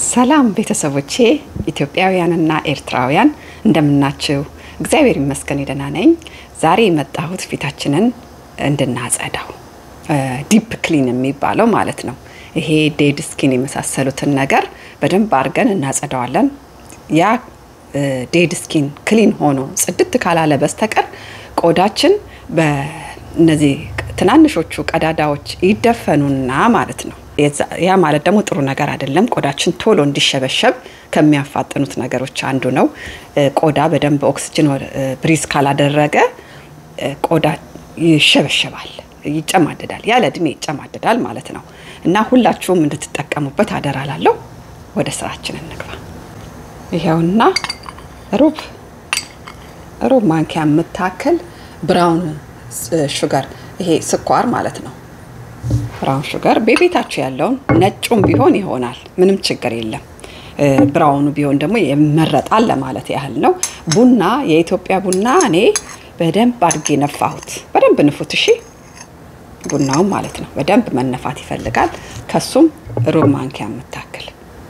ሰላም ቤተሰቦቼ ኢትዮጵያውያንና ኤርትራውያን እንደምናችሁ? እግዚአብሔር ይመስገን ደህና ነኝ። ዛሬ የመጣሁት ፊታችንን እንድናጸዳው ዲፕ ክሊን የሚባለው ማለት ነው። ይሄ ዴድ ስኪን የመሳሰሉትን ነገር በደንብ አድርገን እናጸዳዋለን። ያ ዴድ ስኪን ክሊን ሆኖ ጽድት ካላለ በስተቀር ቆዳችን በእነዚህ ትናንሾቹ ቀዳዳዎች ይደፈኑና ማለት ነው። ያ ማለት ደግሞ ጥሩ ነገር አይደለም። ቆዳችን ቶሎ እንዲሸበሸብ ከሚያፋጥኑት ነገሮች አንዱ ነው። ቆዳ በደንብ ኦክስጅን ብሪዝ ካላደረገ ቆዳ ይሸበሸባል፣ ይጨማደዳል፣ ያለ እድሜ ይጨማደዳል ማለት ነው። እና ሁላችሁም እንድትጠቀሙበት አደራ ላለሁ። ወደ ስራችን እንግባ። ይኸውና ሩብ ሩብ ማንኪያ የምታክል ብራውን ሹገር ይሄ ስኳር ማለት ነው። ብራውን ሹገር በቤታችሁ ያለውን ነጩም ቢሆን ይሆናል፣ ምንም ችግር የለም። ብራውኑ ቢሆን ደግሞ ይመረጣል ለማለት ያህል ነው። ቡና የኢትዮጵያ ቡና እኔ በደንብ አድርጌ ነፋሁት። በደንብ ንፉት እሺ። ቡናውም ማለት ነው በደንብ መነፋት ይፈልጋል። ከሱም ሩብ ማንኪያ የምታክል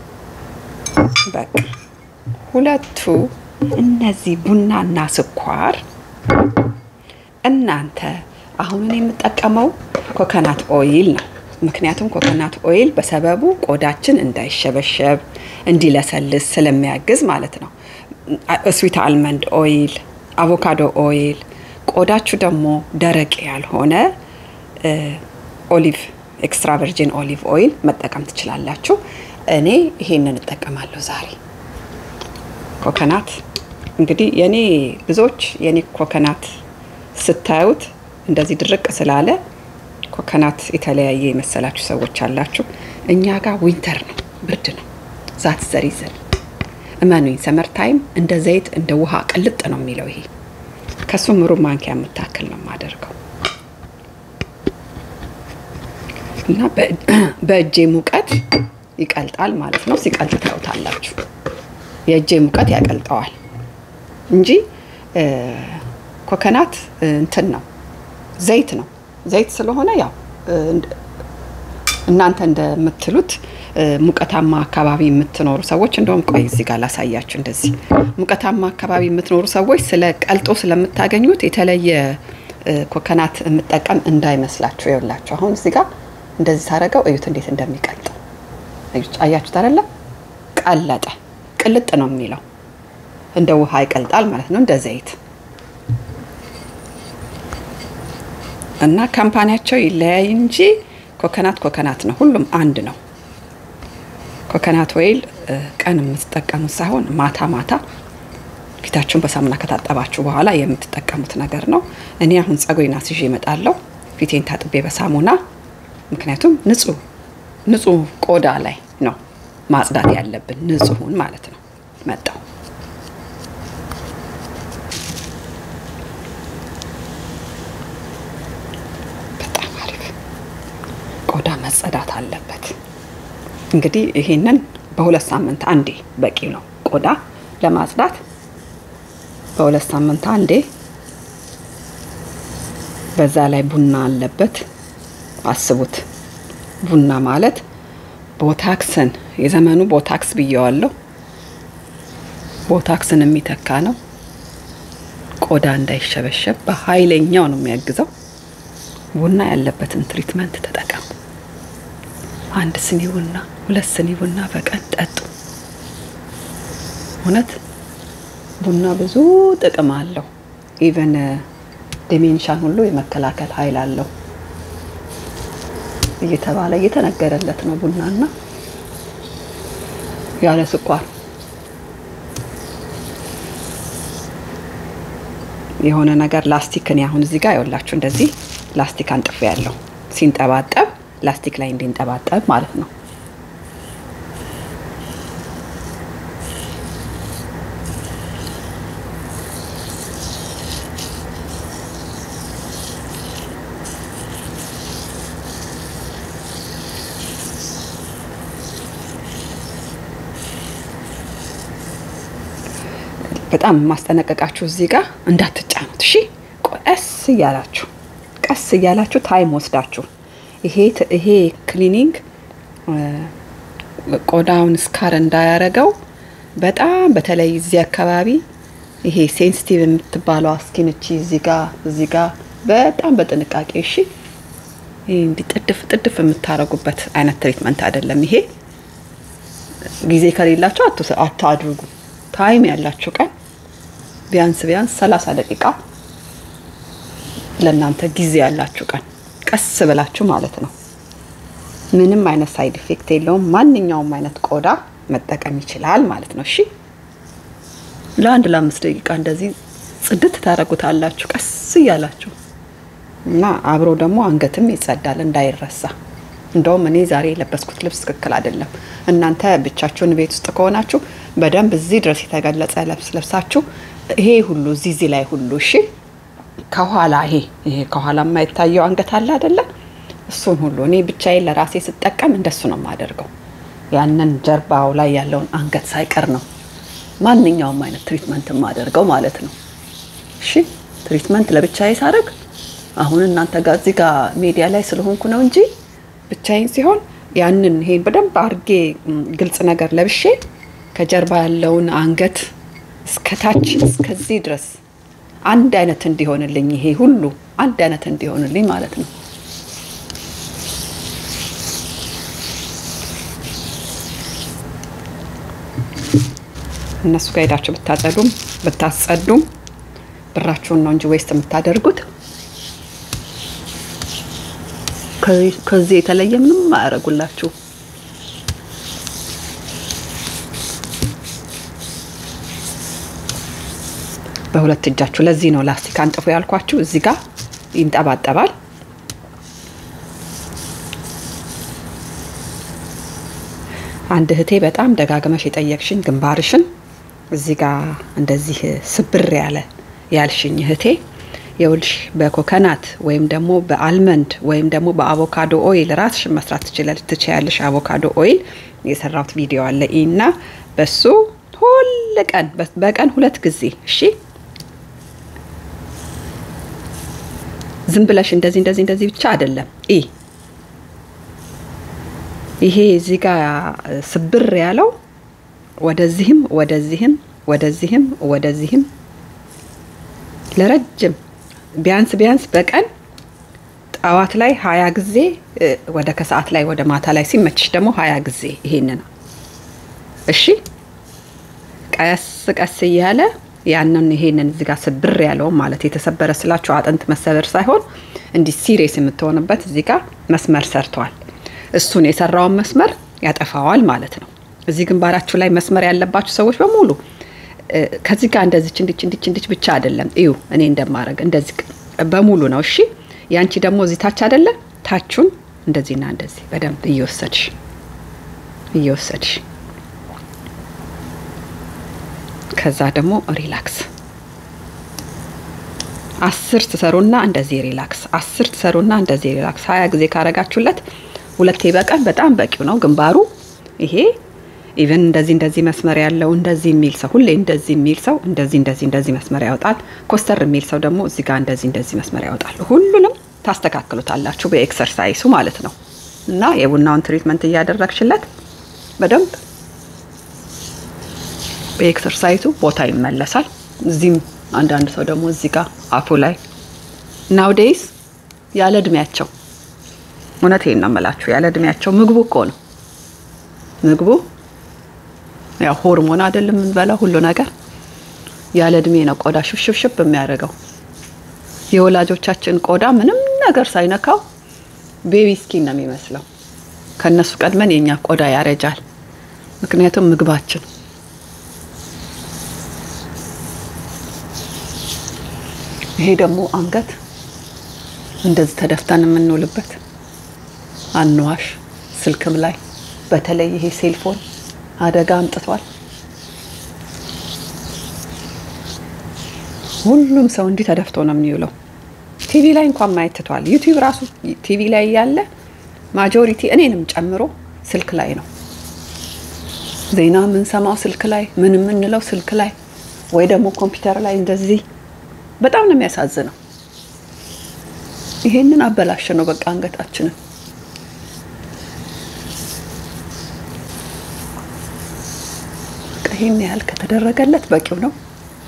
በቃ ሁለቱ እነዚህ ቡናና ስኳር እናንተ አሁን እኔ የምጠቀመው ኮኮናት ኦይል ነው። ምክንያቱም ኮኮናት ኦይል በሰበቡ ቆዳችን እንዳይሸበሸብ እንዲለሰልስ ስለሚያግዝ ማለት ነው። ስዊት አልመንድ ኦይል፣ አቮካዶ ኦይል፣ ቆዳችሁ ደግሞ ደረቅ ያልሆነ ኦሊቭ ኤክስትራ ቨርጂን ኦሊቭ ኦይል መጠቀም ትችላላችሁ። እኔ ይሄንን እጠቀማለሁ ዛሬ ኮኮናት እንግዲህ የኔ ብዙዎች የኔ ኮኮናት ስታዩት እንደዚህ ድርቅ ስላለ ኮኮናት የተለያየ የመሰላችሁ ሰዎች አላችሁ። እኛ ጋር ዊንተር ነው፣ ብርድ ነው። ዛት ዘሪዘን እመኑኝ፣ ሰመር ታይም እንደ ዘይት እንደ ውሃ ቅልጥ ነው የሚለው ይሄ። ከሱም ሩብ ማንኪያ የምታክል ነው የማደርገው እና በእጄ ሙቀት ይቀልጣል ማለት ነው። ሲቀልጥ ታዩታላችሁ። የእጄ ሙቀት ያቀልጠዋል እንጂ ኮኮናት እንትን ነው ዘይት ነው። ዘይት ስለሆነ ያው እናንተ እንደምትሉት ሙቀታማ አካባቢ የምትኖሩ ሰዎች እንደውም ቆይ እዚህ ጋር ላሳያችሁ። እንደዚህ ሙቀታማ አካባቢ የምትኖሩ ሰዎች ስለ ቀልጦ ስለምታገኙት የተለየ ኮኮናት የምጠቀም እንዳይመስላችሁ። ይኸውላችሁ አሁን እዚህ ጋር እንደዚህ ሳረገው እዩት እንዴት እንደሚቀልጠው አያችሁት አይደለ? ቀለጠ። ቅልጥ ነው የሚለው እንደ ውሃ ይቀልጣል ማለት ነው፣ እንደ ዘይት እና ካምፓኒያቸው ይለያይ እንጂ ኮኮናት ኮኮናት ነው። ሁሉም አንድ ነው። ኮኮናት ኦይል ቀን የምትጠቀሙት ሳይሆን ማታ ማታ ፊታችሁን በሳሙና ከታጠባችሁ በኋላ የምትጠቀሙት ነገር ነው። እኔ አሁን ጸጉሬን አስይዤ እመጣለሁ፣ ፊቴን ታጥቤ በሳሙና ምክንያቱም ንጹህ ንጹህ ቆዳ ላይ ነው ማጽዳት ያለብን፣ ንጹሁን ማለት ነው። መጣው ቆዳ መጸዳት አለበት። እንግዲህ ይሄንን በሁለት ሳምንት አንዴ በቂ ነው። ቆዳ ለማጽዳት በሁለት ሳምንት አንዴ። በዛ ላይ ቡና አለበት። አስቡት፣ ቡና ማለት ቦታክስን የዘመኑ ቦታክስ ብየዋለሁ። ቦታክስን የሚተካ ነው። ቆዳ እንዳይሸበሸብ በኃይለኛው ነው የሚያግዘው። ቡና ያለበትን ትሪትመንት ተጠቀሙ። አንድ ስኒ ቡና፣ ሁለት ስኒ ቡና በቀን ጠጡ። እውነት ቡና ብዙ ጥቅም አለው። ኢቨን ዲሜንሻን ሁሉ የመከላከል ኃይል አለው እየተባለ እየተነገረለት ነው። ቡናና ያለ ስኳር የሆነ ነገር ላስቲክን አሁን እዚህ ጋር ይኸውላችሁ እንደዚህ ላስቲክ አንጥፌ ያለው ሲንጠባጠብ ላስቲክ ላይ እንዲንጠባጠብ ማለት ነው። በጣም የማስጠነቀቃችሁ እዚህ ጋር እንዳትጫኑት እሺ። ቀስ እያላችሁ ቀስ እያላችሁ ታይም ወስዳችሁ ይሄ ይሄ ክሊኒንግ ቆዳውን ስካር እንዳያረገው በጣም በተለይ እዚህ አካባቢ ይሄ ሴንሲቲቭ የምትባለው ስኪን እቺ እዚህ ጋ እዚህ ጋ በጣም በጥንቃቄ እሺ። ይሄ እንዲህ ጥድፍ ጥድፍ የምታረጉበት አይነት ትሪትመንት አይደለም ይሄ። ጊዜ ከሌላቸው አታድርጉ። ታይም ያላችሁ ቀን ቢያንስ ቢያንስ ሰላሳ ደቂቃ ለእናንተ ጊዜ ያላችሁ ቀን ቀስ ብላችሁ ማለት ነው። ምንም አይነት ሳይድ ኢፌክት የለውም። ማንኛውም አይነት ቆዳ መጠቀም ይችላል ማለት ነው። እሺ ለአንድ ለአምስት ደቂቃ እንደዚህ ጽድት ታደርጉታላችሁ ቀስ እያላችሁ እና አብሮ ደግሞ አንገትም ይጸዳል እንዳይረሳ። እንደውም እኔ ዛሬ የለበስኩት ልብስ ትክክል አይደለም። እናንተ ብቻችሁን ቤት ውስጥ ከሆናችሁ በደንብ እዚህ ድረስ የተገለጸ ልብስ ለብሳችሁ ይሄ ሁሉ እዚህ እዚህ ላይ ሁሉ እሺ፣ ከኋላ ይሄ ይሄ ከኋላ የማይታየው አንገት አለ አይደለ? እሱን ሁሉ እኔ ብቻዬን ለራሴ ስጠቀም እንደሱ ነው የማደርገው። ያንን ጀርባው ላይ ያለውን አንገት ሳይቀር ነው ማንኛውም አይነት ትሪትመንት የማደርገው ማለት ነው። እሺ ትሪትመንት ለብቻዬ ሳደርግ አሁን እናንተ ጋር እዚህ ጋር ሚዲያ ላይ ስለሆንኩ ነው እንጂ ብቻዬን ሲሆን ያንን ይሄን በደንብ አድርጌ ግልጽ ነገር ለብሼ ከጀርባ ያለውን አንገት እስከታች እስከዚህ ድረስ አንድ አይነት እንዲሆንልኝ ይሄ ሁሉ አንድ አይነት እንዲሆንልኝ ማለት ነው። እነሱ ጋር ሄዳችሁ ብታጸዱም ብታጸዱም ብራችሁን ነው እንጂ ዌስት የምታደርጉት። ከዚህ የተለየ ምንም አያደርጉላችሁ። በሁለት እጃችሁ። ለዚህ ነው ላስቲክ አንጥፎ ያልኳችሁ። እዚህ ጋር ይንጠባጠባል። አንድ እህቴ በጣም ደጋግመሽ የጠየቅሽኝ ግንባርሽን እዚህ ጋር እንደዚህ ስብር ያለ ያልሽኝ እህቴ የውልሽ በኮከናት ወይም ደግሞ በአልመንድ ወይም ደግሞ በአቮካዶ ኦይል ራስሽን መስራት ትችያለሽ። አቮካዶ ኦይል የሰራሁት ቪዲዮ አለ እና በሱ ሁል ቀን በቀን ሁለት ጊዜ እሺ፣ ዝም ብለሽ እንደዚህ እንደዚህ እንደዚህ ብቻ አይደለም። ኢ ይሄ እዚህ ጋር ስብር ያለው ወደዚህም ወደዚህም ወደዚህም ወደዚህም ለረጅም ቢያንስ ቢያንስ በቀን ጠዋት ላይ ሀያ ጊዜ ወደ ከሰዓት ላይ ወደ ማታ ላይ ሲመችሽ ደግሞ ሀያ ጊዜ ይሄንን እሺ፣ ቀስ ቀስ እያለ ያንን ይሄንን እዚህ ጋር ስብር ያለውን ማለት የተሰበረ ስላችሁ አጥንት መሰበር ሳይሆን እንዲህ ሲሪየስ የምትሆንበት እዚህ ጋር መስመር ሰርተዋል። እሱን የሰራውን መስመር ያጠፋዋል ማለት ነው። እዚህ ግንባራችሁ ላይ መስመር ያለባችሁ ሰዎች በሙሉ ከዚህ ጋር እንደዚች እንዲች እንዲች እንዲች ብቻ አይደለም። እዩ እኔ እንደማረግ እንደዚህ በሙሉ ነው። እሺ ያንቺ ደግሞ እዚህ ታች አይደለ? ታቹን እንደዚህና እንደዚህ በደንብ እየወሰድሽ እየወሰድሽ ከዛ ደግሞ ሪላክስ አስር ትሰሩና እንደዚህ ሪላክስ አስር ትሰሩና እንደዚህ ሪላክስ ሀያ ጊዜ ካረጋችሁለት ሁለቴ በቀን በጣም በቂው ነው። ግንባሩ ይሄ ኢቨን እንደዚህ እንደዚህ መስመር ያለው እንደዚህ የሚል ሰው ሁሌ እንደዚህ የሚል ሰው እንደዚህ እንደዚህ እንደዚህ መስመር ያወጣል። ኮስተር የሚል ሰው ደግሞ እዚህ ጋር እንደዚህ እንደዚህ መስመር ያወጣል። ሁሉንም ታስተካክሉታላችሁ በኤክሰርሳይሱ ማለት ነው። እና የቡናውን ትሪትመንት እያደረግሽለት በደንብ በኤክሰርሳይሱ ቦታ ይመለሳል። እዚህም አንዳንድ ሰው ደግሞ እዚህ ጋር አፉ ላይ ናውዴይስ ያለ እድሜያቸው እውነቴን ነው የምላችሁ ያለ እድሜያቸው ምግቡ እኮ ነው ምግቡ ያው ሆርሞን አይደለም የምንበላው ሁሉ ነገር ያለ እድሜ ነው ቆዳ ሽብሽብሽብ የሚያደርገው። የወላጆቻችን ቆዳ ምንም ነገር ሳይነካው ቤቢ ስኪን ነው የሚመስለው። ከነሱ ቀድመን የኛ ቆዳ ያረጃል። ምክንያቱም ምግባችን ይሄ ደግሞ አንገት እንደዚህ ተደፍተን የምንውልበት አንዋሽ ስልክም ላይ በተለይ ይሄ ሴልፎን አደጋ አምጥቷል። ሁሉም ሰው እንዲህ ተደፍቶ ነው የሚውለው። ቲቪ ላይ እንኳን ማየት ትቷል። ዩቲዩብ ራሱ ቲቪ ላይ ያለ ማጆሪቲ እኔንም ጨምሮ ስልክ ላይ ነው። ዜና የምንሰማው ስልክ ላይ፣ ምን የምንለው ስልክ ላይ ወይ ደግሞ ኮምፒውተር ላይ እንደዚህ በጣም ነው የሚያሳዝነው። ይሄንን አበላሸ ነው በቃ አንገታችንን ይህን ያህል ከተደረገለት በቂው ነው።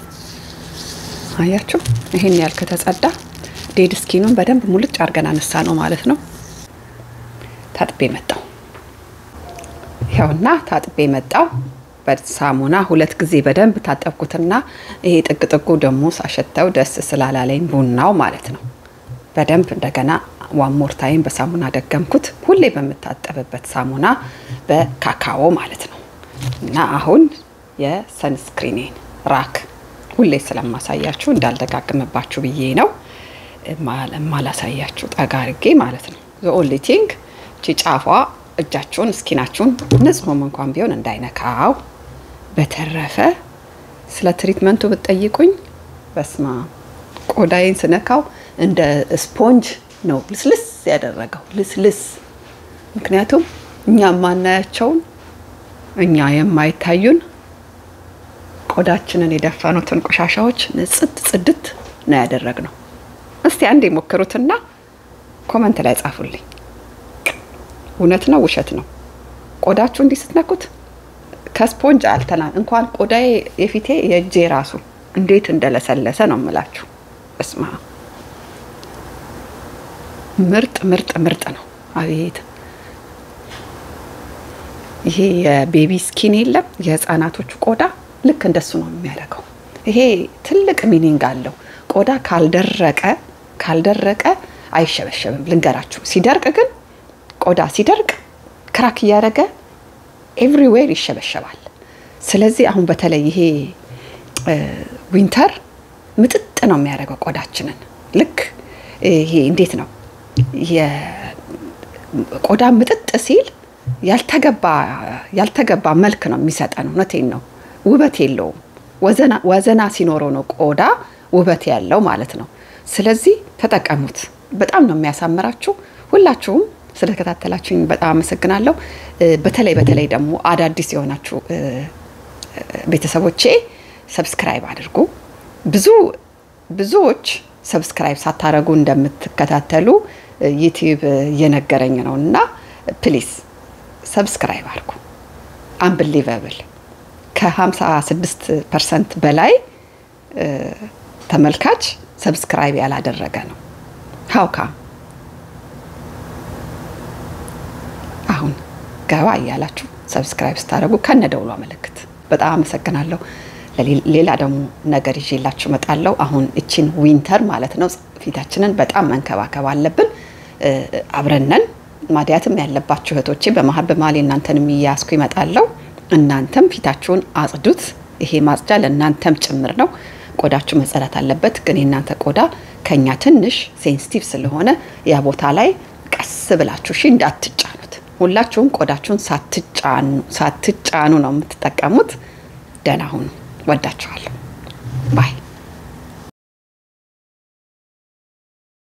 አያችሁ፣ ይህን ያህል ከተጸዳ ዴድ ስኪኑን በደንብ ሙልጭ አድርገን አነሳ ነው ማለት ነው። ታጥቤ መጣው። ይኸውና ታጥቤ መጣው። በሳሙና ሁለት ጊዜ በደንብ ታጠብኩትና ይሄ ጥግ ጥጉ ደግሞ ሳሸተው ደስ ስላላለኝ ቡናው ማለት ነው በደንብ እንደገና ዋን ሞር ታይም በሳሙና ደገምኩት። ሁሌ በምታጠብበት ሳሙና በካካኦ ማለት ነው። እና አሁን የሰንስክሪኔን ራክ ሁሌ ስለማሳያችሁ እንዳልደጋግምባችሁ ብዬ ነው ማላሳያችሁ ጠጋ አድርጌ ማለት ነው። ኦንሊ ቲንግ ቺ ጫፏ እጃችሁን እስኪናችሁን ንጹህም እንኳን ቢሆን እንዳይነካው። በተረፈ ስለ ትሪትመንቱ ብትጠይቁኝ በስማ ቆዳዬን ስነካው እንደ ስፖንጅ ነው ልስልስ ያደረገው ልስልስ። ምክንያቱም እኛ የማናያቸውን እኛ የማይታዩን ቆዳችንን የደፈኑትን ቆሻሻዎች ንጽት ጽድት ነው ያደረግነው። እስቲ አንድ የሞክሩትና ኮመንት ላይ ጻፉልኝ። እውነት ነው ውሸት ነው? ቆዳችሁ እንዲህ ስትነኩት ከስፖንጅ አልተና እንኳን ቆዳዬ የፊቴ የእጄ ራሱ እንዴት እንደለሰለሰ ነው የምላችሁ። እስማ ምርጥ ምርጥ ምርጥ ነው። አቤት ይሄ የቤቢ ስኪን የለም የህፃናቶቹ ቆዳ ልክ እንደሱ ነው የሚያደርገው። ይሄ ትልቅ ሚኒንግ አለው። ቆዳ ካልደረቀ ካልደረቀ አይሸበሸብም። ልንገራችሁ፣ ሲደርቅ ግን ቆዳ ሲደርቅ ክራክ እያደረገ ኤቭሪዌር ይሸበሸባል። ስለዚህ አሁን በተለይ ይሄ ዊንተር ምጥጥ ነው የሚያደርገው ቆዳችንን። ልክ ይሄ እንዴት ነው ቆዳ ምጥጥ ሲል ያልተገባ ያልተገባ መልክ ነው የሚሰጠን። እውነቴን ነው፣ ውበት የለውም። ወዘና ሲኖረው ነው ቆዳ ውበት ያለው ማለት ነው። ስለዚህ ተጠቀሙት። በጣም ነው የሚያሳምራችሁ። ሁላችሁም ስለተከታተላችሁኝ በጣም አመሰግናለሁ። በተለይ በተለይ ደግሞ አዳዲስ የሆናችሁ ቤተሰቦቼ ሰብስክራይብ አድርጉ። ብዙ ብዙዎች ሰብስክራይብ ሳታረጉ እንደምትከታተሉ ዩቲዩብ እየነገረኝ ነው እና ፕሊዝ ሰብስክራይብ አድርጉ። አንብሊቨብል ከ56 ፐርሰንት በላይ ተመልካች ሰብስክራይብ ያላደረገ ነው። ሀውካ አሁን ገባ እያላችሁ ሰብስክራይብ ስታደርጉ ከነ ደውሏ ምልክት በጣም አመሰግናለሁ። ሌላ ደግሞ ነገር ይዤላችሁ እመጣለሁ። አሁን እቺን ዊንተር ማለት ነው ፊታችንን በጣም መንከባከብ አለብን። አብረነን ማዲያትም ያለባችሁ እህቶቼ በመሀል በመሀል እናንተን የሚያስኩ ይመጣለሁ። እናንተም ፊታችሁን አጽዱት። ይሄ ማጽጃ ለእናንተም ጭምር ነው። ቆዳችሁ መጸዳት አለበት። ግን የእናንተ ቆዳ ከኛ ትንሽ ሴንሲቲቭ ስለሆነ ያ ቦታ ላይ ቀስ ብላችሁ እሺ እንዳትጫኑት። ሁላችሁም ቆዳችሁን ሳትጫኑ ነው የምትጠቀሙት። ደህና ሁኑ። ወዳችኋለሁ። ባይ